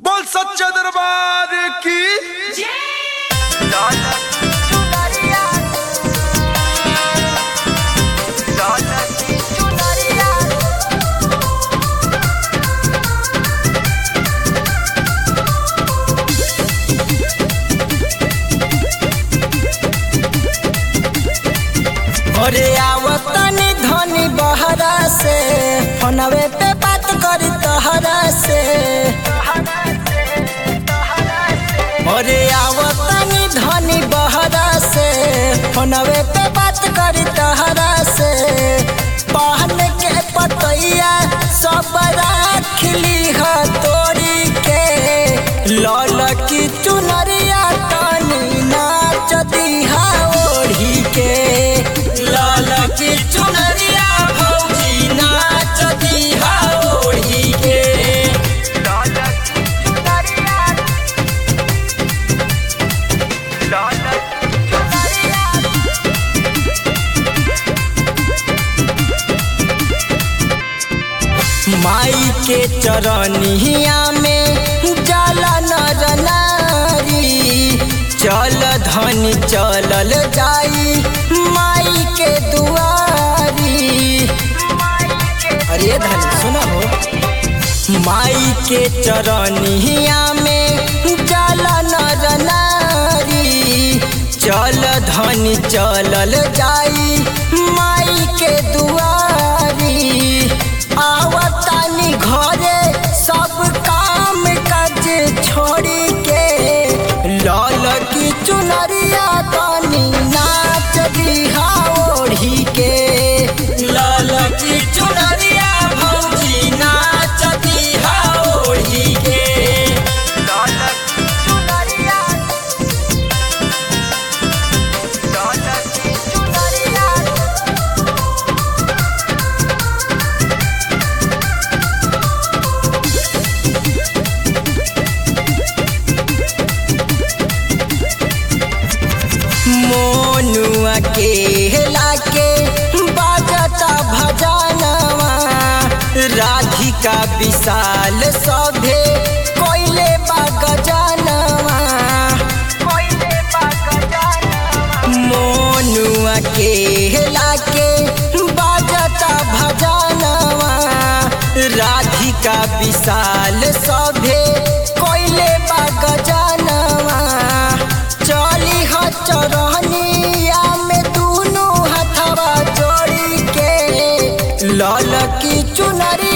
बोल सच्चा दरबार की अरे आवतनी धनी बहरा से फोनवे पे बात करी तहरा से अरे आवतनी धनी बहरा से फोनवे पे बात करी तहरा से पहन के पतैया सब राखली ह तोरी के लल की चुनरिया तनी नाच दिहा ओढ़ी के लाल की चुनरिया भौजी नाच दिहा ओढ़ी के माई के चरनिया में जाला नर नारी चल धनी चलल जाई माई के दुआरी अरे धनी सुनो हो माई के चरनिया में जाला नर नारी चल धनी चलल जाई माई के दुआरी आवतानी घरे सब काम काज छोड़ी के लाल की चुनरिया तानी नाच दिहा ओढ़ी के लाल की चुनरिया भौजी नाच दिहा ओढ़ी के मोनुआ के लाके बाजता भजनवा राधिका विशाल सभे कोइले बागजनवा मोनुआ के लाके बाजता भजनवा राधिका विशाल सभे कोइले बागजनवा चली ह चरहनिया में दुनू हथवा जोड़ी के लाल की चुनरी